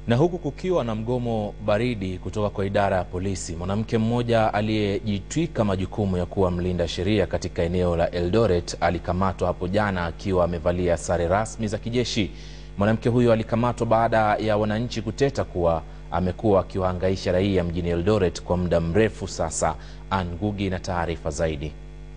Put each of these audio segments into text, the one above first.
Na huku kukiwa na mgomo baridi kutoka kwa idara ya polisi, mwanamke mmoja aliyejitwika majukumu ya kuwa mlinda sheria katika eneo la Eldoret alikamatwa hapo jana akiwa amevalia sare rasmi za kijeshi. Mwanamke huyo alikamatwa baada ya wananchi kuteta kuwa amekuwa akiwahangaisha raia mjini Eldoret kwa muda mrefu sasa. Ann Ngugi na taarifa zaidi.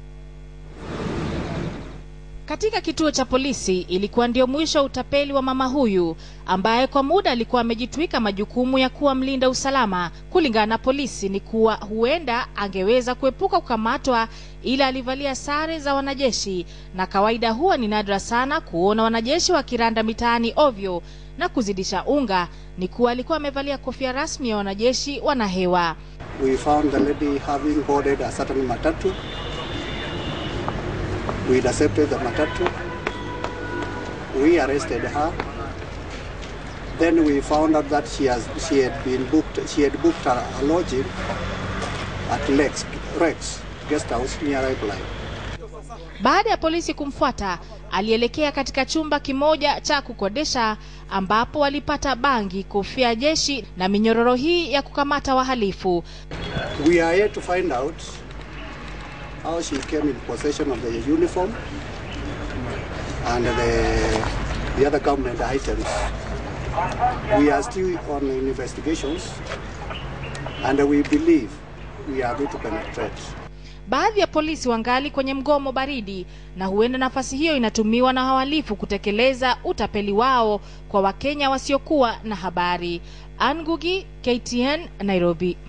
Katika kituo cha polisi ilikuwa ndio mwisho wa utapeli wa mama huyu ambaye kwa muda alikuwa amejitwika majukumu ya kuwa mlinda usalama. Kulingana na polisi ni kuwa huenda angeweza kuepuka kukamatwa, ila alivalia sare za wanajeshi, na kawaida huwa ni nadra sana kuona wanajeshi wakiranda mitaani ovyo. Na kuzidisha unga ni kuwa alikuwa amevalia kofia rasmi ya wanajeshi wanahewa. We found the lady having boarded a certain matatu. We intercepted the matatu. We arrested her. Then we found out that she has she had been booked she had booked a, a lodging at Lex, Rex guest house near Pipeline. Baada ya polisi kumfuata, alielekea katika chumba kimoja cha kukodesha ambapo walipata bangi, kofia ya jeshi na minyororo hii ya kukamata wahalifu. We are here to find out how she came in possession of the uniform and the, the other government items. We are still on investigations and we believe we are going to penetrate. Baadhi ya polisi wangali kwenye mgomo baridi, na huenda nafasi hiyo inatumiwa na wahalifu kutekeleza utapeli wao kwa Wakenya wasiokuwa na habari. Ann Ngugi, KTN, Nairobi.